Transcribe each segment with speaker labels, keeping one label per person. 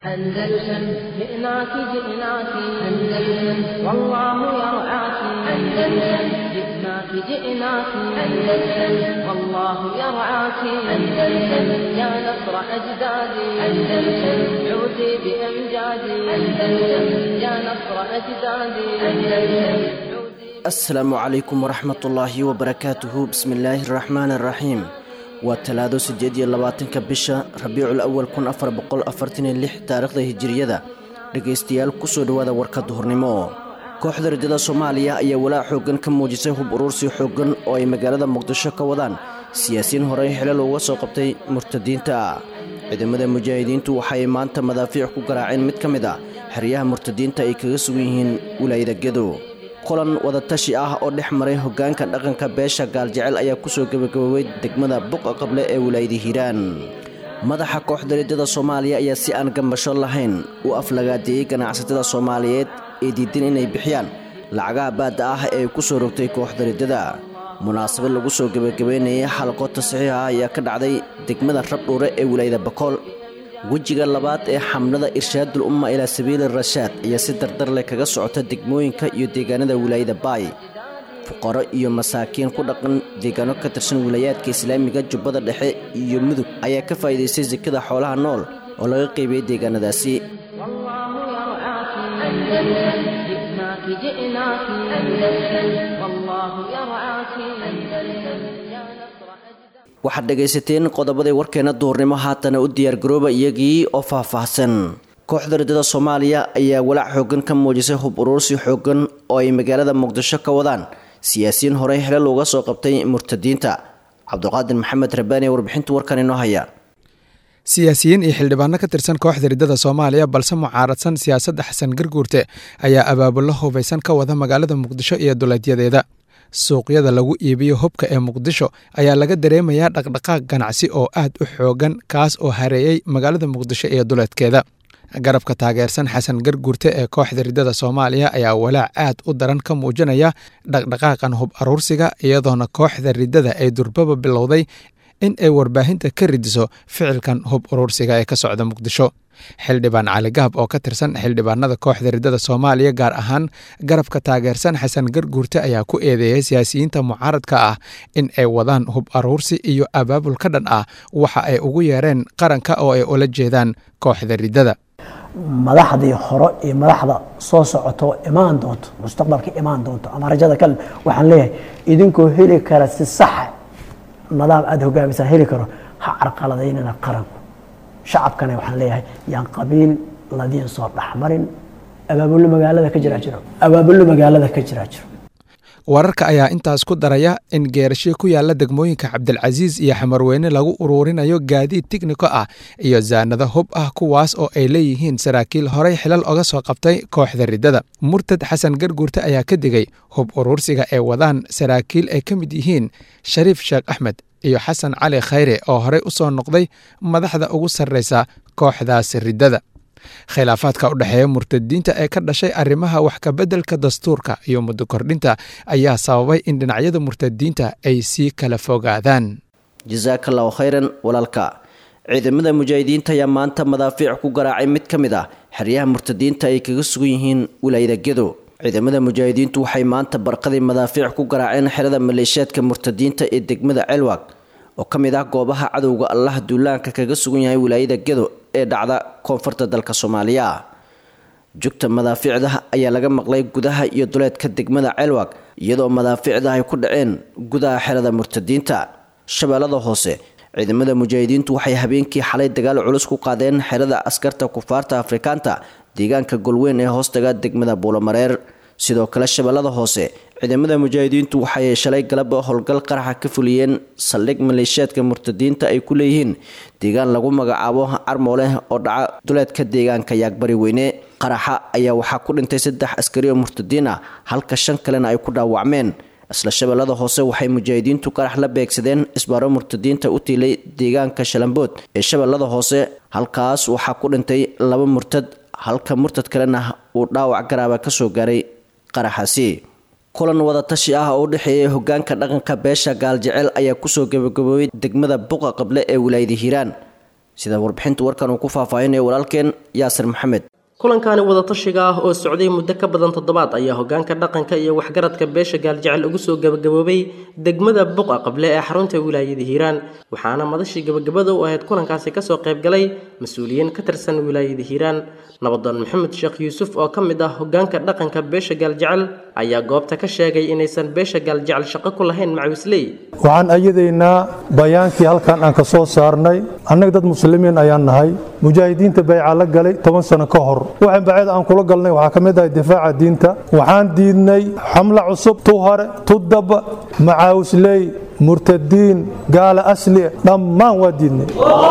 Speaker 1: أندلسن جئناك جئناك أندلسن والله يرعاك أندلسن جئناك جئناك أندلسن والله يرعاك أندلسن يا نصر أجدادي أندلسن عودي بأمجادي أندلسن يا نصر أجدادي أندلسن
Speaker 2: asalaamu calaykum waraxmatullaahi wabarakaatuhu bismillaahi araxmaani araxiim waa talaado siddeed iyo labaatanka bisha rabiicul awal kun afar boqol afartan iyo lix taariikhda hijiriyada dhegaystayaal kusoo dhowaada warka duhurnimo kooxda rajada soomaaliya ayaa walaac xooggan ka muujisay hub uruursi xooggan oo ay magaalada muqdisho ka wadaan siyaasiyiin horey xilal uga soo qabtay murtadiinta ciidamada mujaahidiintu waxay maanta madaafiic ku garaaceen mid ka mid a xeryaha murtadiinta ay kaga sugan yihiin wilaayada gedo kulan wadatashi ah oo dhex maray hoggaanka dhaqanka beesha gaaljecel ayaa kusoo gebagaboobay degmada buqa qable ee wilaayada hiiraan madaxa kooxda riddada soomaaliya ayaa si aan gambasho lahayn u aflagaadeeyey ganacsatada soomaaliyeed ee diidan inay bixiyaan lacagaha baadda ah ee ay ku soo rogtay kooxda riddada munaasabad lagu soo gebagabeynayay xalqo tasixiixa ayaa ka dhacday degmada rabdhuure ee wilaayada bakool wejiga labaad ee xamlada irshaadul umma ilaa sabiili rashaad ayaa si dardar leh kaga socota degmooyinka iyo deegaanada wilaayada baay fuqaro iyo masaakiin ku dhaqan deegaano ka tirsan wilaayaadka islaamiga jubbada dhexe iyo mudug ayaa ka faa'iidaystay sekada xoolaha nool oo laga qeybiyey deegaanadaasi waxaad dhegaysateen qodobadii warkeena duurnimo haatana u diyaargarooba iyagii oo faahfaahsan kooxda riddada soomaaliya ayaa walaac xooggan ka muujisay hub uruursi xooggan oo ay magaalada muqdisho ka wadaan siyaasiyiin horey xilal uga soo qabtay murtadiinta cabduqaadir maxamed rabaani warbixinta warkan inoo haya
Speaker 3: siyaasiyiin iyo xildhibaano ka tirsan kooxda riddada soomaaliya balse mucaaradsan siyaasadda xasan garguurte ayaa abaabullo hubaysan ka wada magaalada muqdisho iyo duleedyadeeda suuqyada lagu iibiyo hubka ee muqdisho ayaa laga dareemayaa dhaqdhaqaaq ganacsi oo aad u xoogan kaas oo hareeyey magaalada muqdisho iyo duleedkeeda garabka taageersan xasan garguurte ee kooxda riddada soomaaliya ayaa walaac aad u daran ka muujinaya dhaqdhaqaaqan hub aruursiga iyadoona kooxda riddada ay durbaba bilowday in ay warbaahinta ka ridiso ficilkan hub uruursiga ee ka socda muqdisho xildhibaan cali gahab oo ka tirsan xildhibaanada kooxda riddada soomaaliya gaar ahaan garabka taageersan xasan garguurte ayaa ku eedeeyay siyaasiyiinta mucaaradka ah in ay wadaan hub aruursi iyo abaabul ka dhan ah waxa ay ugu yeereen qaranka oo ay ula jeedaan kooxda riddada
Speaker 4: madaxdii hore iyo madaxda soo socoto imaan doonto mustaqbalka imaan doonto ama rajada kale waxaan leeyahay idinkoo heli kara si saxa nadaam aada hogaamisaan heli karo ha carqaladaynana qaranku shacabkana waxaan leeyahay yaan qabiil ladiin soo dhexmarin abaabullo magaalada ka jiraa jiro abaabullo magaalada ka jiraa jiro
Speaker 3: wararka ayaa intaas ku daraya in geerasho ku yaala degmooyinka cabdilcasiis iyo xamarweyne lagu uruurinayo gaadiid tigniko ah iyo zaanado hub ah kuwaas oo ay leeyihiin saraakiil horey xilal oga soo qabtay kooxda riddada murtad xasan garguurte ayaa ka digay hub uruursiga ay wadaan saraakiil ay ka mid yihiin shariif sheekh axmed iyo xasan cali khayre oo horey u soo noqday madaxda ugu sarreysa kooxdaas riddada khilaafaadka u dhexeeya murtadiinta ee ka dhashay arrimaha wax kabeddelka dastuurka iyo muddo kordhinta ayaa sababay in dhinacyada murtadiinta ay sii kala fogaadaan
Speaker 2: jasaaka allahu khayran walaalka ciidamada mujaahidiinta ayaa maanta madaafiic ku garaacay mid ka mid ah xeryaha murtadiinta ay kaga sugan yihiin wilaayada gedo ciidamada mujaahidiintu waxay maanta barqadii madaafiic ku garaaceen xerada maleeshiyaadka murtadiinta ee degmada celwag oo ka mid ah goobaha cadowga allah duulaanka kaga sugan yahay wilaayada gedo ee dhacda koonfurta dalka soomaaliya jugta madaafiicda ayaa laga maqlay gudaha iyo duleedka degmada celwag iyadoo madaafiicda ay ku dhaceen gudaha xerada murtadiinta shabeellada hoose ciidamada mujaahidiintu waxay habeenkii xalay dagaal culus ku qaadeen xerada askarta kufaarta afrikaanta deegaanka golweyn ee hoostaga degmada buulamareer sidoo kale shabeellada hoose ciidamada mujaahidiintu waxay shalay galaba howlgal qaraxa ka fuliyeen saldhig maleeshiyaadka murtadiinta ay ku leeyihiin deegaan lagu magacaabo carmooleh oo dhaca duleedka deegaanka yaagbari weyne qaraxa ayaa waxaa ku dhintay saddex askari oo murtadiin ah halka shan kalena ay ku dhaawacmeen isla shabeellada hoose waxay mujaahidiintu qarax la beegsadeen isbaaro murtadiinta u tiilay deegaanka shalambood ee shabeellada hoose halkaas waxaa ku dhintay laba murtad halka murtad kalena uu dhaawac garaaba kasoo gaaray qaraxaasi kulan wadatashi ah oo u dhexeeyay hogaanka dhaqanka beesha gaaljecel ayaa kusoo gabagaboobay degmada buqa qable ee wilaayada hiiraan sida warbixinta warkan uu ku faahfaahinayo walaalkeen yaasir maxamed
Speaker 5: kulankani wadatashiga ah oo socday muddo ka badan toddobaad ayaa hogaanka dhaqanka iyo waxgaradka beesha gaaljecel ugu soo gabagaboobay degmada buqa qable ee xarunta wilaayada hiiraan waxaana madashii gabagabada u ahayd kulankaasi kasoo qaybgalay mas-uuliyiin ka tirsan wilaayada hiiraan nabadoon maxamed sheekh yuusuf oo ka mid ah hogaanka dhaqanka beesha gaaljecel ayaa goobta ka sheegay inaysan beesha gaaljecel shaqo ku lahayn macawisley
Speaker 6: waxaan ayadaynaa bayaankii halkan aan ka soo saarnay annaga dad muslimiin ayaan nahay mujaahidiinta bayca la galay toban sano ka hor waxaan baceed aan kula galnay waxaa ka mid ahay difaaca diinta waxaan diidnay xamlo cusub tu hore tu daba macaawisley murtadiin gaala asli dhammaan waa diidnay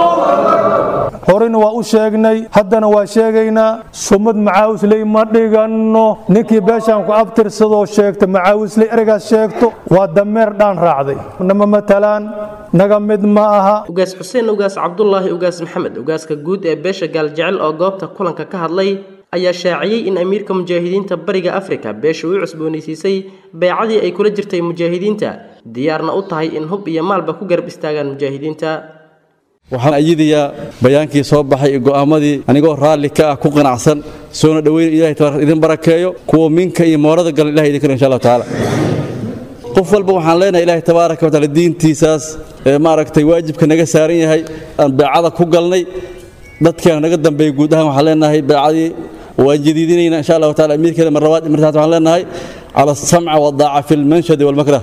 Speaker 6: horena waa u sheegnay haddana waa sheegaynaa sumad macaawisley ma dhiganno ninkii beeshaan ku abtirsadoo sheegta macaawisley ereygaas sheegto waa dameer dhaan raacday nama matalaan naga mid ma aha
Speaker 5: ugaas xuseen ugaas cabdulaahi ugaas maxamed ugaaska guud ee beesha gaaljecel oo goobta kulanka ka hadlay ayaa shaaciyey in amiirka mujaahidiinta bariga afrika beesha u cusboonaysiisay beecadii ay kula jirtay mujaahidiinta diyaarna u tahay in hub iyo maalba ku garab istaagaan mujaahidiinta
Speaker 7: waxaan ayidayaa bayaankii soo baxay iyo go'aamadii anigoo raalli ka ah ku qanacsan soona dhoweyn ilahay tabaaraka idin barakeeyo kuwa minka iyo moorada galan ilahay idin karo insha allahu tacaala qof walba waxaan leenahay ilaahay tabaaraka watacaala diintiisaas ee maaragtay waajibka naga saaran yahay aan beecada ku galnay dadkeena naga dambeeyey guud ahaan waxaan leenahay beecadii waan jadiidinaynaa insha allahu taala amiirkeeda marlabaad martaad waxaan leenahay cala asamca wadaaca fi lmanshadi walmakrah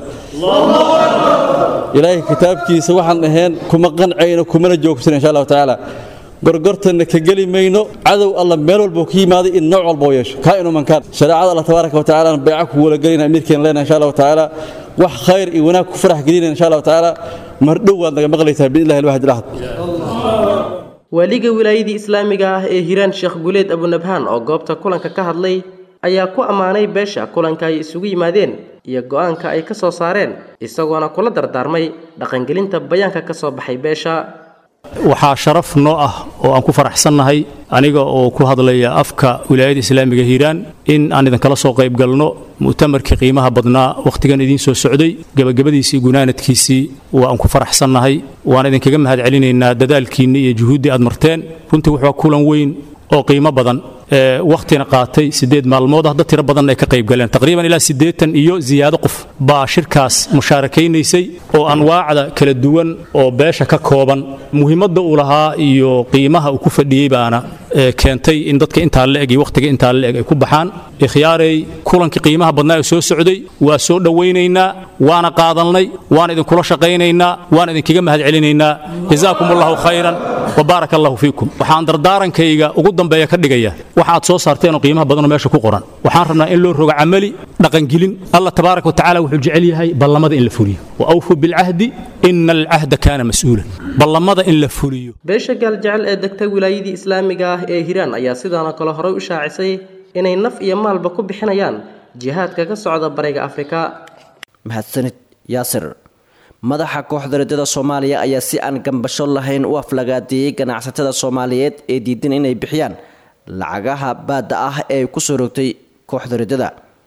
Speaker 7: ilaahay kitaabkiisa waxaan ahayn kuma qancayno kumana joogsan insha allahu tacaala gorgortanna ka geli mayno cadow alla meel walbuu ka yimaaday in nooc walba u yeesho kaa inu mankaan shareecada allah tabaaraka wa tacaala aan beeca ku walagelayna amiirkeena leenahay insha allahu tacaala wax khayr iyo wanaag ku farax gelinayna insha allahu tacaala mardhow waad naga maqlaysaa biidnillahi alwaxid alahad
Speaker 5: waaliga wilaayadii islaamiga ah ee hiiraan sheekh guleed abunabhaan oo goobta kulanka ka hadlay ayaa ku ammaanay beesha kulanka ay isugu yimaadeen iyo go'aanka ay ka soo saareen isagoona kula dardaarmay dhaqangelinta bayaanka ka soo baxay beesha
Speaker 8: waxaa sharaf noo ah oo aan ku faraxsannahay aniga oo ku hadlaya afka wilaayada islaamiga hiiraan in aan idinkala soo qayb galno mu'tamarkii qiimaha badnaa wakhtigan idiin soo socday gebagabadiisii gunaanadkiisii waa aan ku faraxsannahay waan idinkaga mahad celinaynaa dadaalkiinni iyo juhuuddii aad marteen runtii wuxuu kulan weyn oo qiimo badan wakhtina qaatay siddeed maalmood ah dad tiro badan ay ka qayb galeen taqriiban ilaa siddeetan iyo ziyaado qof baa shirkaas musaarakaynaysay oo anwaacda kala duwan oo beesha ka kooban muhiimadda uu lahaa iyo qiimaha uu ku fadhiyey baana keentay in dadka intaa la eg iyo wakhtiga intaa la eg ay ku baxaan ikhyaarey kulankii qiimaha badnaa ee soo socday waa soo dhowaynaynaa waana qaadalnay waan idinkula shaqaynaynaa waan idinkaga mahad celinaynaa jazaakum allahu khayran wabaarak allahu fiikum waxaan dardaarankayga ugu dambeeya ka dhigaya waxa aad soo saarteen oo qiimaha badanoo meesha ku qoran waxaan rabnaa in loo rogo camali dhaqangelin allah tabaaraka wa tacaala wuxuu jecel yahay ballamada in la fuliyo wa awfuu bilcahdi ina alcahda kaana mas'uulan ballamada in la fuliyo
Speaker 5: beesha gaaljecel ee degta wilaayadii islaamiga ah ee hiiraan ayaa sidaanoo kale horey u shaacisay inay naf iyo maalba ku bixinayaan jihaadka ka socda bariga afrika
Speaker 2: mahadsanid yaasir madaxa kooxda riddada soomaaliya ayaa si aan gambasho lahayn u aflagaadeeyey ganacsatada soomaaliyeed ee diidan inay bixiyaan lacagaha baadda ah ee ay kusoo rogtay kooxda riddada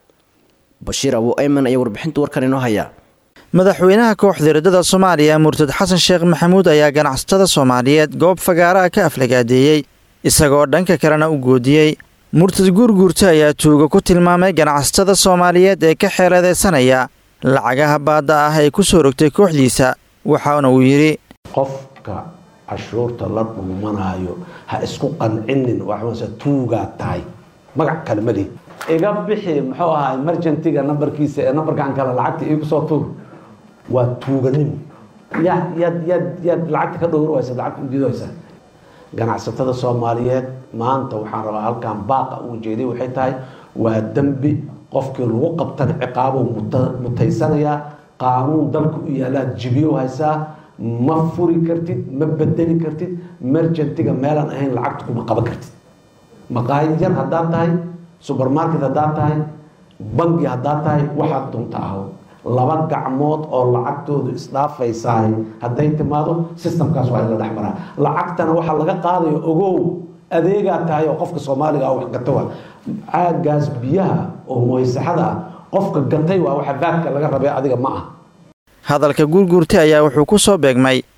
Speaker 2: bashiir abu ayman ayaa warbixinta warkan inoo haya
Speaker 9: madaxweynaha kooxda riddada soomaaliya murtad xasan sheekh maxamuud ayaa ganacsatada soomaaliyeed goob fagaaraha ka aflagaadeeyey isagoo dhanka kalena u goodiyey murtad guurguurta ayaa tuuga ku tilmaamay ganacsatada soomaaliyeed ee ka xeeladaysanaya lacagaha baadda ah ee ku soo rogtay kooxdiisa waxaana uu yidhi
Speaker 10: qofka cashuurta la dhuumanaayo ha isku qancinin waxmase tuugaa tahay magac kale mali iga bixi muxuu ahaa emergentiga nambarkiisa ee nambarkan kale lacagta iigu soo tuur waa tuuganimo yaad yaad yaad yaad lacagta ka dhowr waysa lacagta udiidaysa ganacsatada soomaaliyeed maanta waxaan rabaa halkan baaqa uu jeeday waxay tahay waa dembi qofkii lagu qabtana ciqaabuu mutaysanayaa qaanuun dalka u yaalaad jibiyo haysaa ma furi kartid ma bedeli kartid mergentiga meelaan ahayn lacagta kuma qaban kartid maqaayid yar haddaad tahay subermarket haddaad tahay bangi haddaad tahay waxaad dunta aho laba gacmood oo lacagtoodu isdhaafaysahay hadday timaado systemkaas waa in la dhexmaraa lacagtana waxaa laga qaadayo ogow adeegaa tahay oo qofka soomaaliga ah wax gata waa caagaas biyaha oo moysaxada ah qofka gatay waa waxa baadka laga rabay adiga ma ah
Speaker 9: hadalka guurguurta ayaa wuxuu ku soo beegmay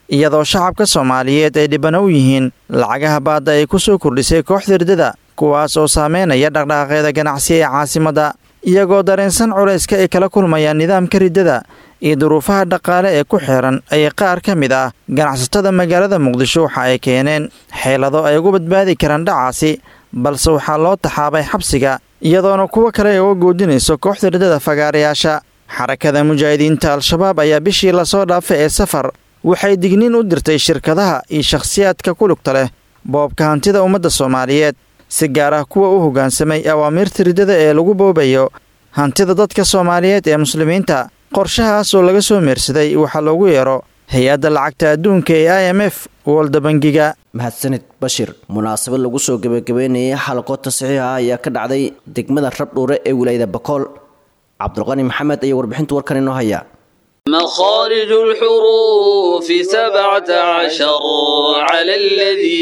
Speaker 9: iyadoo shacabka soomaaliyeed ay dhibano u yihiin lacagaha baadda ay ku soo kordhisay kooxda riddada kuwaas oo saameynaya dhaqdhaqaaqeeda ganacsi ee caasimadda iyagoo dareensan culayska ay kala kulmayaan nidaamka riddada iyo duruufaha dhaqaale ee ku xeeran ayay qaar ka mid ah ganacsatada magaalada muqdisho waxa ay keeneen xeelado ay ugu badbaadi karaan dhacaasi balse waxaa loo taxaabay xabsiga iyadoona kuwo kale ay uga goodinayso kooxda riddada fagaarayaasha xarakada mujaahidiinta al-shabaab ayaa bishii lasoo dhaafay ee safar waxay digniin u dirtay shirkadaha iyo shakhsiyaadka ku lugta leh boobka hantida ummadda soomaaliyeed si gaar ah kuwa u hoggaansamay awaamiirta riddada ee lagu boobayo hantida dadka soomaaliyeed ee muslimiinta qorshahaas oo laga soo meersaday waxaa loogu yeero hay-adda lacagta adduunka ee i m f wolda bangiga
Speaker 2: mahadsanid bashir munaasabad lagu soo gebagabeynayay xalaqo tasxiixa ayaa ka dhacday degmada rabdhuure ee wilaayada bakool cabdulqani maxamed ayaa warbixinta warkan inoo haya
Speaker 11: مخارج الحروف سبعة عشر على الذي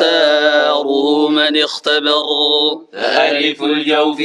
Speaker 11: يختاره من اختبر ألف الجوف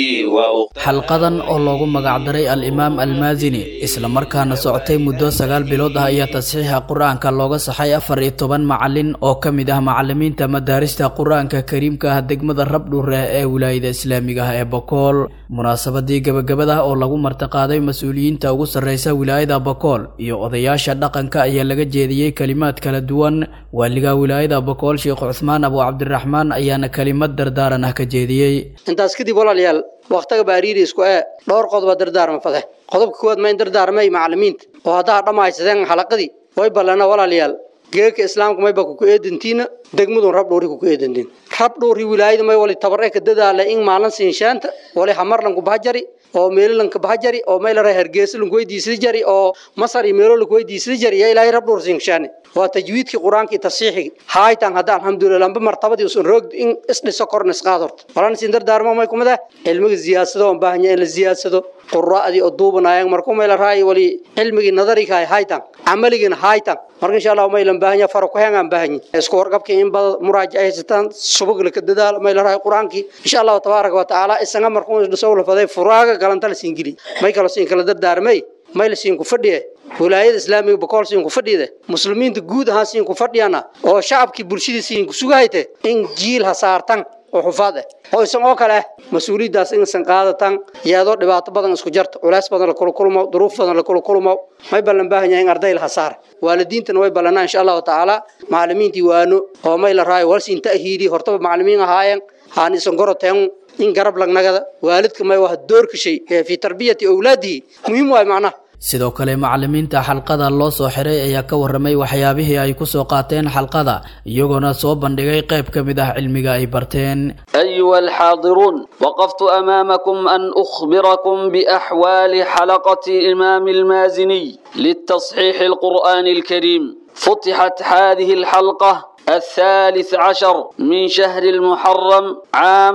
Speaker 12: xalqadan oo loogu magacdaray al-imaam almaasini islamarkaana socotay muddo sagaal bilood ah ayaa tasxiixa qur-aanka looga saxay afar iyo toban macalin oo ka mid ah macalimiinta madaarista qur-aanka kariimka ah degmada rabdhuure ee wilaayada islaamiga ah ee bokool munaasabadii gabagabada oo lagu martiqaaday mas-uuliyiinta ugu sarreysa wilaayada bokool iyo odayaasha dhaqanka ayaa laga jeediyey kelimaad kala duwan waaliga wilaayada bokool sheekh cuthmaan abu cabdiraxmaan ayaana kelimad dardaaran ah ka jeediyey
Speaker 13: intaas kadib walaalayaal wakhtiga baariiri isku ee dhowr qodoba dardaarma fade qodobka koowaad ma in dardaarmay macalimiinta oo haddaa dhammaysadeen xalaqadii way ballana walaalayaal geeka islaamka mayba kuku eedantiina degmadun rabdhuuri kuku eedantiin rabdhuuri wilaayada may wali tabar ee ka dadaala in maalin siinshaanta wali hamarlanku bahajari oo meelalanka bahajari oo maylara hergeesa lanku weydiisada jari oo masar iyo meelo lanku weydiisada jari yaa ilaahay rabdhuur siinshaane waa tajwiidkii qur-aanka iyo tafsiixigii haaytan hadda alxamdulilah lamba martabadii usan roog in isdhiso korna isqaad horta walaan siin dardaarmo may kumada cilmiga siyaasado on baahanya in la siyaadsado quraa'dii oo duubanaayeen markuu mayla raayi wali cilmigii nadariga haytan camaligiina haytan marka insha allah maylan baahanya faro ku heengaan baahanya isku warqabkii in bada muraajac haysataan subagla ka dadaal mayla raayi qur-aankii insha allahu tabaaraka wa tacaala isaga markuu dhiso la faday furaaga galanta la siin geli may kala siin kala dardaarmay may la siin ku fadhiye wilaayada islaamiga bokool siin ku fadhiyada muslimiinta guud ahaan siin ku fadhiyana oo shacabkii bulshadii siin ku sugahayte in jiil ha saartan oo xufaad ah oo isan oo kale ah mas-uuliyaddaas inaysan qaadatan iyadoo dhibaato badan isku jarto culays badan la kula kulmo duruuf badan la kula kulmo may ballan baahan yahay in arday la hasaar waalidiintana way ballanaa insha allahu tacaala macalimiintii waano oo may la raayo walsiin ta'hiidi hortaba macalimiin ahaayeen haan isan goroteen in garab lagnagada waalidka may waa doorka shay ee fi tarbiyati awlaadihi muhiim waay macnaha
Speaker 12: sidoo kale macalimiinta xalqada loo soo xiray ayaa ka warramay waxyaabihii ay ku soo qaateen xalqada iyagoona soo bandhigay qayb ka mid ah cilmiga ay barteen
Speaker 11: أيها الحاضرون وقفت أمامكم أن أخبركم بأحوال حلقة إمام المازني للتصحيح القرآن الكريم فتحت هذه الحلقة الثالث عشر من شهر المحرم عام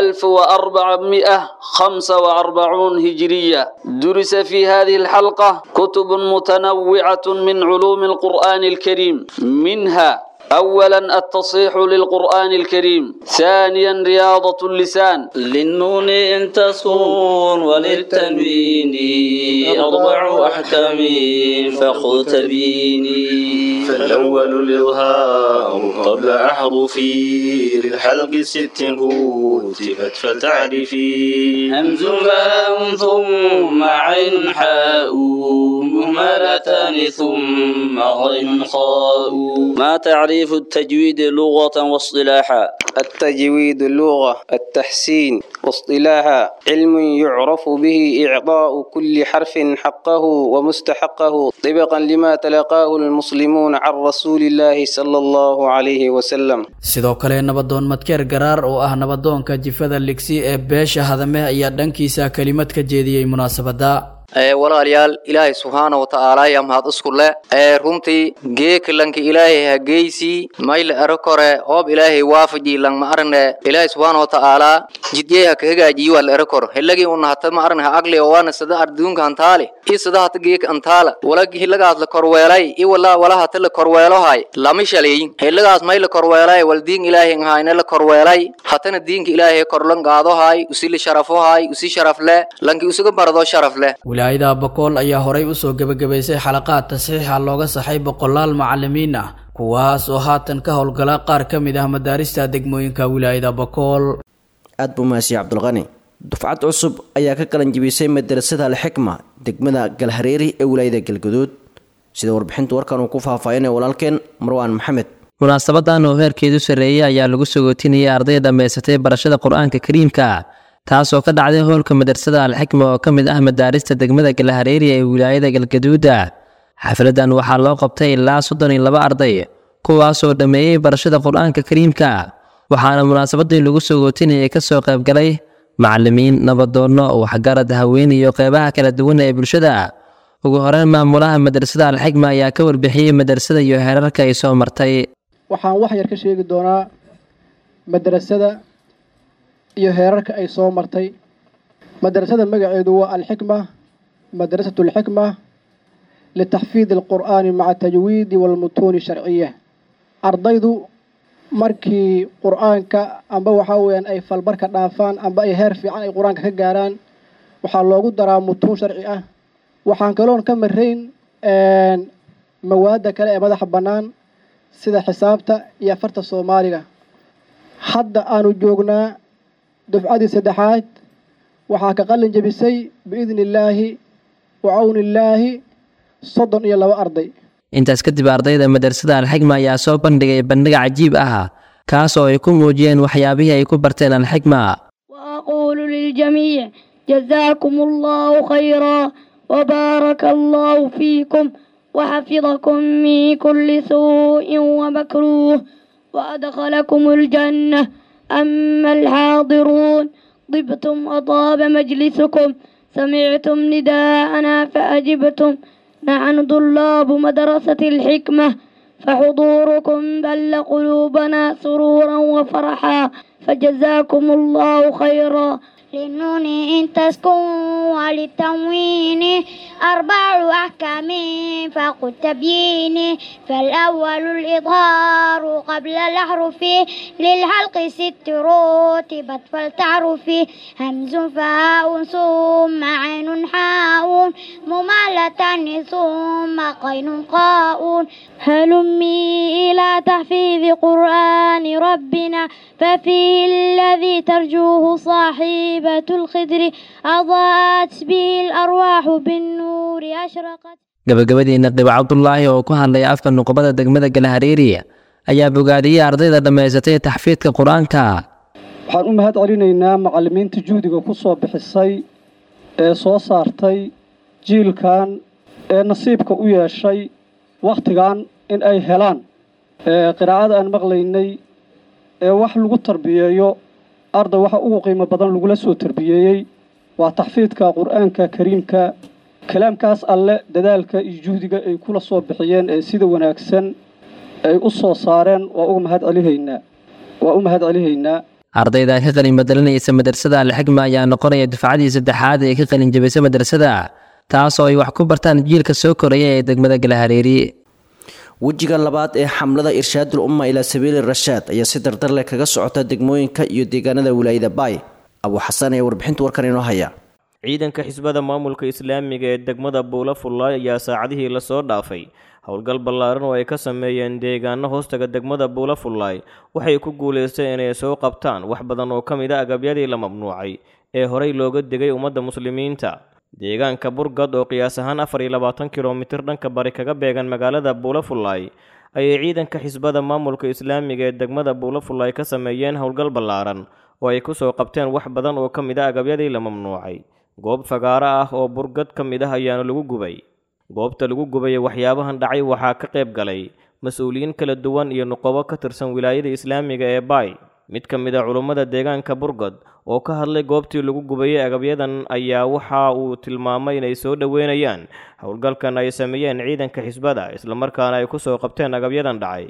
Speaker 11: 1445 هجرية درس في هذه الحلقة كتب متنوعة من علوم القرآن الكريم منها أولا التصحيح للقرآن الكريم ثانيا رياضة اللسان للنون إن تسكن وللتنوين أربع أحكام فخذ تبيني
Speaker 14: فالأول الإظهار قبل أحرفي للحلق ست هوتفت فتعرفي
Speaker 11: همز فاء ثم عين حاء مهملتان ثم غين خاء ما تعريف التجويد لغة واصطلاحا
Speaker 15: التجويد اللغة التحسين واصطلاحا علم يعرف به إعطاء كل حرف حقه ومستحقه طبقا لما تلقاه المسلمون عن رسول الله صلى الله عليه وسلم
Speaker 12: sidoo kale nabadoon madkeer garaar oo ah nabadoonka jifada ligsi ee beesha hadame ayaa dhankiisa kelimad ka jeediyey munaasabada
Speaker 16: walaalayaal ilaahay subxaana wa tacaala ayaa mahad isku leh ee runtii geekalanka ilaahay hageysii mayla ero kore hoob ilaahay waafaji lang ma aragne ilaahay subxaana wa tacaala jidgey haka hagaajiyi waa la ero koro helagii una hata ma aragne ha agle oo waana sada arduunka antaale i sada hata geeka antaala walagi hilagaas la korweelay i wala wala hata la korweelohay lama shaleeyin hilagaas may la korweelay wal diin ilaahay ngahayna la korweelay hatana diinka ilaahay korlan qaadohay usi la sharafohay usi sharaf leh lanki usuga barado sharaf leh
Speaker 12: wilaayada bakool ayaa horay usoo gebagabaysay xalaqaad tasiixa looga saxay boqolaal macalimiin ah kuwaas oo haatan ka howlgala qaar ka mid ah madaarista degmooyinka wilaayada bakool
Speaker 2: aad buu mahadsiye cabdulqani dufcad cusub ayaa ka qalan jibisay madarasada alxikma degmada galhareeri ee wilaayada galguduud sida warbixinta warkan uu ku faahfaahinaya walaalkeen marwaan maxamed
Speaker 17: munaasabadan oo heerkeedu sarreeyey ayaa lagu sagootinayay arday dhammaysatay barashada qur-aanka kariimka taasoo ka dhacday howlka madrasada alxikma oo ka mid ah madaarista degmada galahareeri ee wilaayada galgaduuda xafladan waxaa loo qabtay ilaa soddon iyo laba arday kuwaasoo dhammeeyey barashada qur-aanka kariimka waxaana munaasabadii lagu sagootinayay kasoo qaybgalay macalimiin nabadoonno waxgarad haween iyo qeybaha kala duwan ee bulshada ugu horeyn maamulaha madrasada alxikma ayaa ka warbixiyey madrasada iyo heerarka ay soo martay
Speaker 18: waxaan wax yar ka sheegi doonaa madrasada iyo heerarka ay soo martay madrasada magaceedu waa alxikma madrasatu alxikma litaxfiid alqur'aani maca tajwiidi walmutuuni sharciya ardaydu markii qur-aanka amba waxaa weyaan ay falbarka dhaafaan amba ay heer fiican ay qur-aanka ka gaaraan waxaa loogu daraa mutuun sharci ah waxaan kaloon ka marayn mawaadda kale ee madaxa bannaan sida xisaabta iyo afarta soomaaliga hadda aanu joognaa dufcadii saddexaad waxaa ka qalin jebisay biidni illaahi wa cawni illaahi soddon iyo laba arday
Speaker 17: intaas kadib ardayda madrasada alxikma ayaa soo bandhigay bandhig cajiib ah kaas oo ay ku muujiyeen waxyaabihii ay ku barteen alxikma
Speaker 19: وأقول للجميع جزاكم الله خيرا وبارك الله فيكم وحفظكم من كل سوء ومكروه وأدخلكم الجنة أما الحاضرون طبتم وطاب مجلسكم سمعتم نداءنا فأجبتم نحن طلاب مدرسة الحكمة فحضوركم بل قلوبنا سرورا وفرحا فجزاكم الله خيرا
Speaker 20: للنون إن تسكن وللتنوين أربع أحكام فقل تبيين فالأول الإظهار قبل الأحرف للحلق ست رتبت فلتعرف همز فهاء ثم عين حاء ممالة ثم قين قاء
Speaker 19: هلمي إلى تحفيظ قرآن ربنا ففيه الذي ترجوه صاحبة الخدر أضاءت به الأرواح بالنور أشرقت
Speaker 17: gabagabadiina qibo cabdulaahi oo ku hadlaya afka nuqbada degmada galahareeri ayaa bogaadiyey ardayda dhammaysatay taxfiidka qur-aanka
Speaker 18: waxaan u mahad celinaynaa macallimiinta juhdiga ku soo bixisay ee soo saartay jiilkan ee nasiibka u yeeshay wakhtigan in ay helaan qiraa'ada aan maqlaynay ee wax lagu tarbiyeeyo arday waxa ugu qiimo badan lagula soo tarbiyeeyey waa taxfiidka qur-aanka kariimka kalaamkaas alle dadaalka iyo juhdiga ay kula soo bixiyeen ee sida wanaagsan ay u soo saareen waa uga mahad celihaynaa waa u mahad celihaynaa
Speaker 17: ardayda ka qalin bedelanaysa madrasada alxikma ayaa noqonaya dufcadii saddexaad ee ka qalin jabisay madrasada taas oo ay wax ku bartaan jiilka soo koraya ee degmada galahareeri
Speaker 2: wejiga labaad ee xamlada irshaadul umma ilaa sabiili rashaad ayaa si dardar leh kaga socota degmooyinka iyo deegaanada wilaayada baay abuu xasan ayaa warbixinta warkan inoo haya
Speaker 21: ciidanka xisbada maamulka islaamiga ee degmada buula fullaay ayaa saacadihii lasoo dhaafay howlgal ballaaran oo ay ka sameeyeen deegaano hoostaga degmada buula fullaay waxay ku guulaysteen inay soo qabtaan wax badan oo ka mid a agabyadii la mamnuucay ee horey looga degay ummadda muslimiinta deegaanka burgad oo qiyaas ahaan afar iyo labaatan kilomitir dhanka bari kaga beegan magaalada buula fullaay ayay ciidanka xisbada maamulka islaamiga ee degmada buula fullaay ka sameeyeen howlgal ballaaran oo ay ku soo qabteen wax badan oo ka mid a agabyadii la mamnuucay goob fagaaro ah oo burgad ka mid ah ayaana lagu gubay goobta lagu gubay waxyaabahan dhacay waxaa ka qayb galay mas-uuliyiin kala duwan iyo nuqobo ka tirsan wilaayada islaamiga ee baay mid ka mid a culummada deegaanka burgad oo ka hadlay goobtii lagu gubayay agabyadan ayaa waxa uu tilmaamay inay soo dhoweynayaan howlgalkan ay sameeyeen ciidanka xisbada islamarkaana ay ku soo qabteen agabyadan dhacay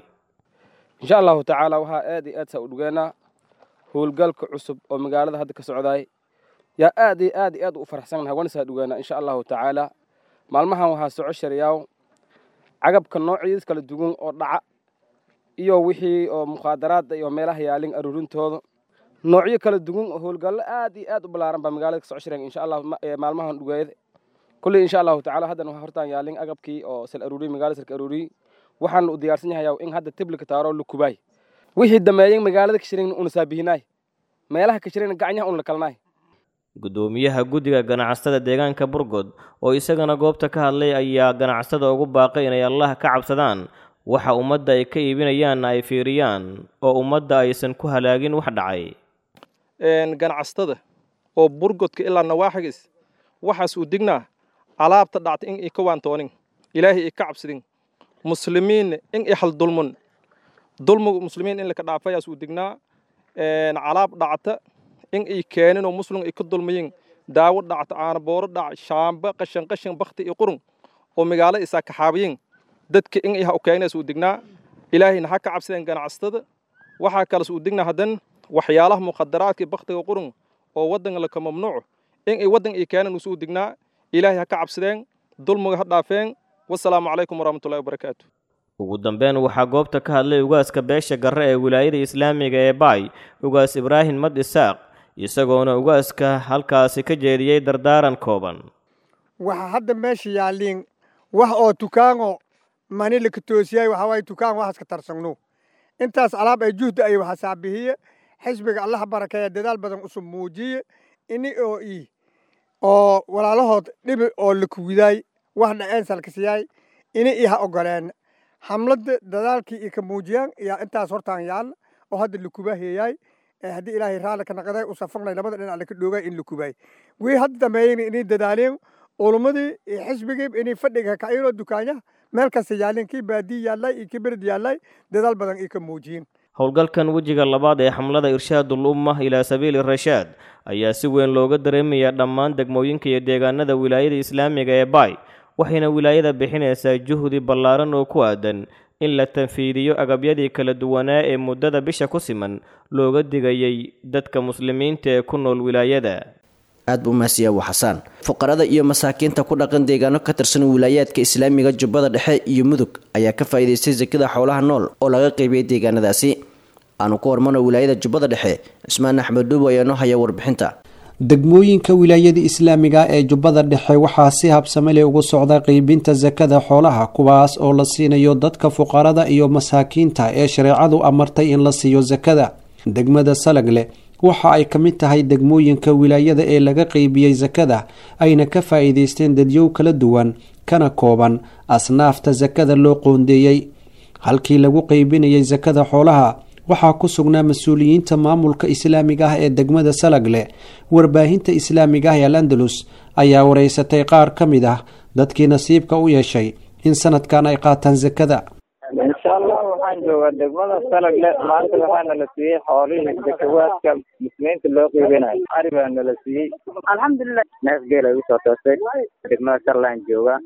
Speaker 22: insha allahu tacaala waxaa aad iyo aad saa u dhugeenaa howlgalka cusub oo magaalada hadda ka socdaay yaa aad iyo aad iyo aad u faraxsannahay waana saa dhugeena insha allahu tacaala maalmahan waxaa soco shariyaaw cagabka noocyadiis kala duwan oo dhaca iyo wixii oo mukhaadaraadda iyo meelaha yaalin aruurintooda noocyo kala duwan oo howlgallo aad iyo aad u ballaaran baa magaalada ka soco sharayan insha allah maalmahan dhugeeyada kulley insha allahu tacaala haddan waxaa hortaan yaalin agabkii oo sal aruuriy magaalada salka aruuriy waxaan u diyaarsan yahayaa in hadda tiblika taaro lukubaay wixii dameeyen magaalada kashirin una saabihinaay meelaha kashirin gacanyaha una lakalnaay
Speaker 21: guddoomiyaha guddiga ganacsatada deegaanka burgod oo isagana goobta ka hadlay ayaa ganacsatada ugu baaqay inay allah ka cabsadaan waxa ummadda ay ka iibinayaanna ay fiiriyaan oo ummadda aysan ku halaagin wax dhacay
Speaker 1: ganacsatada oo burgodka ilaa nawaaxigis waxaas uu dignaa alaabta dhacta in i ka waantoonin ilaahay i ka cabsadin muslimiinna in i hal dulmun dulmiga muslimiin in laka dhaafayaas uu dignaa alaab dhacta in ay keenin oo muslim ay ka dulmayin daawo dhacta aanabooro dhac shaamba qashan qashan bakti iyo qurun oo magaalo isaa kaxaabiyin dadka in ay ha u keenays uu dignaa ilaahayna ha ka cabsadeen ganacsatada waxaa kales uu dignaa haddan waxyaalaha muqadaraadka baktiga qurun oo waddanka laka mamnuuc in ay waddan ay keenan usuu dignaa ilaahay ha ka cabsadeen dulmiga ha dhaafeen wasalaamu calaykum waraxmatullahi wabarakaatu
Speaker 21: ugu dambeyn waxaa goobta ka hadlay ugaaska beesha garre ee wilaayada islaamiga ee baay ugaas ibraahim mad isaaq isagoona ugaaska halkaasi ka jeediyey dardaaran kooban
Speaker 4: waxa hadda meesha yaalliin wax oo tukaango mani laka toosiyay waxaa waaye tukaan waxaas ka tarsagno intaas alaab ay juhda ay waxa saabihiye xisbiga allaha barakeeya dadaal badan usub muujiye ini oo ii oo walaalahood dhibi oo lakuwidaay wax dhaceen salkasiyaay ini ii ha ogoleen xamladda dadaalkii ii ka muujiyaan yaa intaas hortaan yaalla oo hadda lakubaheeyaay haddii ilaahay raalli ka naqday u safaqnay labada dhinac laka dhoogay in lakubaay wii hadda dambeeyeyna inay dadaaleen ulumadii iyo xisbigii inay fadhiga kaciyinoo dukaanyaha meel kasta yaalleen kii baadiyi yaallay iyo kii bered yaallay dadaal badan ii ka muujiyeen
Speaker 21: howlgalkan wejiga labaad ee xamlada irshaadul umma ilaa sabiili rashaad ayaa si weyn looga dareemayaa dhammaan degmooyinka iyo deegaanada wilaayada islaamiga ee baay waxayna wilaayada bixinaysaa juhdi ballaaran oo ku aadan in la tanfiidiyo agabyadii kala duwanaa ee muddada bisha ku siman looga digayay dadka muslimiinta ee ku nool wilaayada
Speaker 2: aad buu mahadsiyaa waa xasaan fuqarada iyo masaakiinta ku dhaqan deegaano ka tirsan wilaayaadka islaamiga jubbada dhexe iyo mudug ayaa ka faa'iidaystay sakada xoolaha nool oo laga qaybiyey deegaanadaasi aanu ku hormano wilaayada jubbada dhexe cismaan axmed dhuubo ayaa noo haya warbixinta
Speaker 23: degmooyinka wilaayada islaamiga ee jubbada dhexe waxaa si habsamele ugu socda qeybinta sakada xoolaha kuwaas oo la siinayo dadka fuqarada iyo masaakiinta ee shareecadu amartay in la siiyo sakada degmada salagle waxa ay ka mid tahay degmooyinka wilaayada ee laga qeybiyey sakada ayna ka faa'iidaysteen dadyow kala duwan kana kooban asnaafta sakada loo qoondeeyey halkii lagu qeybinayay sakada xoolaha waxaa ku sugnaa mas-uuliyiinta maamulka islaamiga ah ee degmada salagle warbaahinta islaamiga ah ee al andalus ayaa wareysatay qaar ka mid ah dadkii nasiibka u yeeshay in sanadkan ay qaataan sakada
Speaker 24: insha allah waxaan joogaa degmada salagle maanta waxaa nala siiyey xoolihii zakawaadka muslimiinta loo qiibinayo ari baa nala siiyey alxamdulilah neef geel ay usoo toostay degmada salalaan joogaa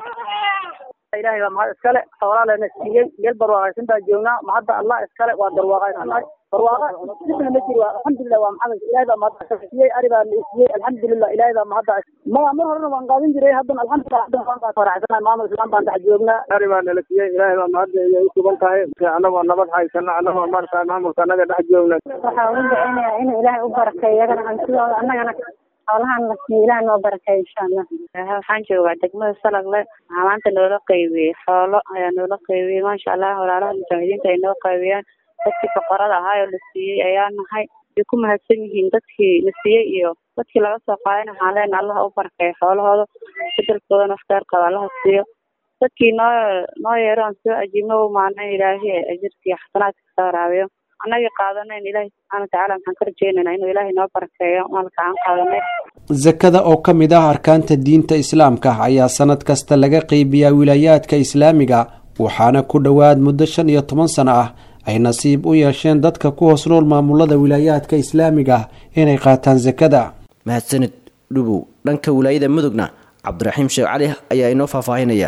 Speaker 25: ilahay baa mahad iskale xoolaa lana siiyey geel barwaaqaysan baa joognaa mahadda allah iskale waa barwaaqaysannahay barwaaqa dibna ma jiro alxamdulilah waa maxamed ilahay baa mahadda siiyey ari baa na siiyey alxamdulilah ilahay baa mahadda maya mar horena waan qaadan jiray haddana alxamdulilah haddana waan qaad faraxsanahay maamul islaan baan dhex joognaa
Speaker 24: ari baa nala siiyey ilahay baa mahadda ay usugan tahay annagoo nabad haysana annagoo markaa maamulka annaga dhex joogna
Speaker 26: waxaa ugu duceynayaa inuu ilaahay u barakeeyo iyagana hantidooda annagana xoolahan la siiyo ilaah noo barakeeyo insha allah
Speaker 27: waxaan joogaa degmada salagle waxaa maanta noola qaybiyey xoolo ayaa noola qaybiyey maasha allah walaalaha mujaahidiinta ay noo qaybiyaan dadkii boqorada ahaa oo la siiyey ayaa nahay way ku mahadsan yihiin dadkii la siiyey iyo dadkii laga soo qaadayna waxaan leenahay allaha u barakeeyo xoolahooda bedelkoodana wax kheyr qaba allaha siiyo dadkii noo noo yeero aan soo ajiibno u maana ilaahi ajirkii xasanaadka kasoo waraabiyo annagii qaadanayn ilaahi subxaana watacaala maxaan ka rajeynaynaa inuu ilaahay noo barakeeyo maalka aan qaadanay
Speaker 23: sakada oo ka mid ah arkaanta diinta islaamka ayaa sanad kasta laga qeybiyaa wilaayaadka islaamiga waxaana ku dhowaad muddo shan iyo toban sano ah ay nasiib u yeesheen dadka ku hoos nool maamulada wilaayaadka islaamiga inay qaataan sakada
Speaker 2: mahadsanid dhubow dhanka wilaayada mudugna cabdiraxiim sheekh cali ayaa inoo faahfaahinaya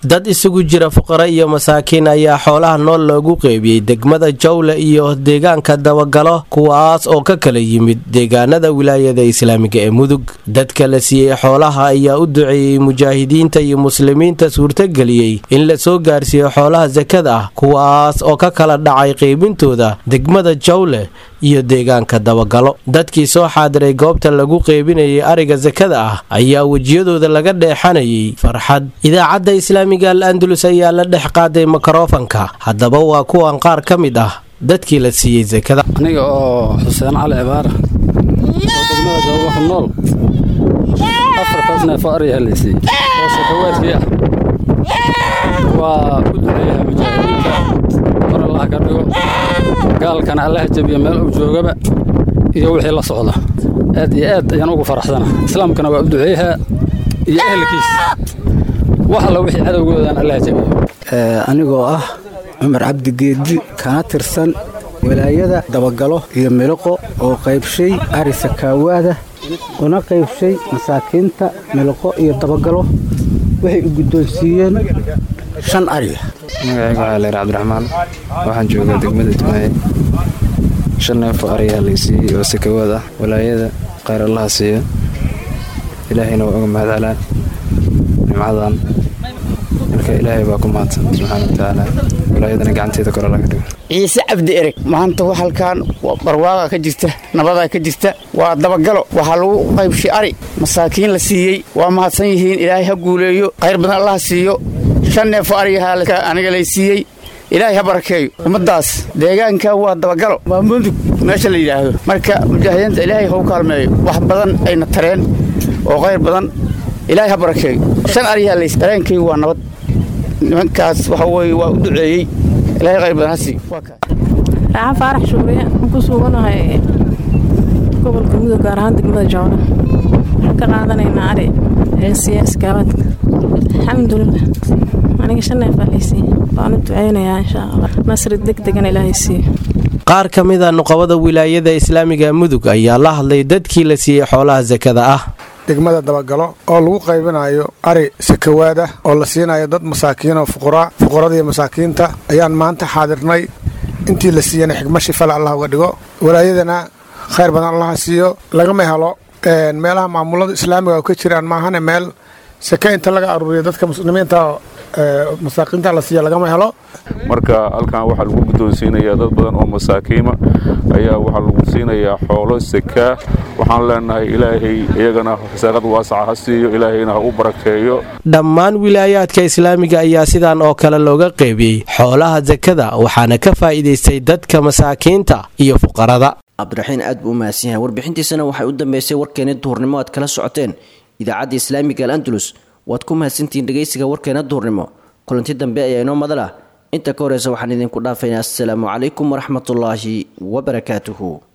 Speaker 3: dad isugu jira fuqaro iyo masaakiin ayaa xoolaha nool loogu qeybiyey degmada jawle iyo deegaanka dabagalo kuwaas oo ka kala yimid deegaanada wilaayada islaamiga ee mudug dadka la siiyey xoolaha ayaa u duceeyey mujaahidiinta iyo muslimiinta suurtageliyey in la soo gaarsiiyo xoolaha sakada ah kuwaas oo ka kala dhacay qeybintooda degmada jawle iyo deegaanka dabagalo dadkii soo xaadiray goobta lagu qeybinayay ariga sakada ah ayaa wejiyadooda laga dheexanayay farxad idaacadda islaamiga al andalus ayaa la dhex qaaday mikrofanka haddaba waa kuwan qaar ka mid ah dadkii la siiyey sakada
Speaker 5: aniga oo xuseen cali cibaara oo degmada jawaba ku nool afartaas neef oo ariga helaysay oo sakawaadkii ah waa u duceeyaha mujaahidiinta kor allaha ka dhigo gaalkana allaha jabiya meel uu joogaba iyo wixii la socda aad iyo aad ayaan ugu faraxsana islaamkana waa u duceeyahaa iyo ehelkiis wax alla wixii cadowgoodaan allaha jabiya
Speaker 6: anigoo ah cumar cabdi geedi kana tirsan walaayada dabagalo iyo miliqo oo qaybshay ari sakaawaada una qaybshay masaakiinta miliqo iyo dabagalo waxay u guddoonsiiyeen shan ariga
Speaker 7: magacayga waxaa leer cabdiraxmaan waxaan joogaa degmada jimaaye shan neefoo arigaa laysiiyey oo sakawaad ah walaayada khayr allaha siiya ilaahayna waa uga mahad celaa nimcadan marka ilaahay baa ku mahadsan subxaana watacaala walaayadana gacanteeda kor alla ka dhigo
Speaker 8: ciise cabdi ereg maanta wax halkaan barwaaqa ka jirta nabadaa ka jirta waa dabagalo waxaa lagu qaybshay ari masaakiin la siiyey waa mahadsan yihiin ilaahay ha guuleeyo khayr badan allaha siiyo shan neefo arigaha aniga lay siiyey ilaahay ha barakeeyo ummaddaas deegaanka waa dabagalo waa mudug meesha la yidhaahdo marka mujaahidiinta ilaahay ha u kaalmeeyo wax badan ayna tareen oo khayr badan ilaahay ha barakeeyo shan arigaha lays dareenkaygu waa nabad nimankaas waxa weeye waa u duceeyey ilaahay khayr badan ha siiyo
Speaker 9: raaxan faarax shuuriye aan ku suganahay gobolka mudug gaar ahaan degmada jawle waxaan ka qaadanaynaa ari heesiya iskaabaadka alxamdulilah aniga shan neef baa laysiiye waan u duceynayaa insha allah nasri deg degan ilaahay siiyo
Speaker 3: qaar ka mid a nuqabada wilaayada islaamiga mudug ayaa la hadlay dadkii la siiyey xoolaha sakada ah
Speaker 10: degmada dabagalo oo lagu qaybinayo ari sakawaada oo la siinayo dad masaakiin oo fuqaraa fuqarada iyo masaakiinta ayaan maanta xaadirnay intii la siiyana xigma shifale allah uga dhigo walaayadana khayr badan allaha siiyo lagama helo meelaha maamulada islaamiga oo ka jiraan maahane meel sake inta laga aruuriyo dadka muslimiinta masaakiinta la siiya lagama helo
Speaker 28: marka halkan waxaa lagu guddoonsiinayaa dad badan oo masaakiima ayaa waxaa lagu siinayaa xoolo sakaa waxaan leenahay ilaahay iyagana risaaqad waasaca ha siiyo ilaahayna ha u barakeeyo
Speaker 3: dhammaan wilaayaadka islaamiga ayaa sidan oo kale looga qeybiyey xoolaha sakada waxaana ka faa'iidaystay dadka masaakiinta iyo fuqarada
Speaker 2: cabdiraxiin aad buu u mahadsan yahay warbixintiisana waxay u dambeysay warkeena duhurnimo aad kala socoteen idaacadda islaamiga al andalus waad ku mahadsantihiin dhegaysiga warkeena duhurnimo kulanti dambe ayaa inoo madal ah inta ka horeysa waxaan idinku dhaafaynaa assalaamu calaykum waraxmatullaahi wabarakaatuhu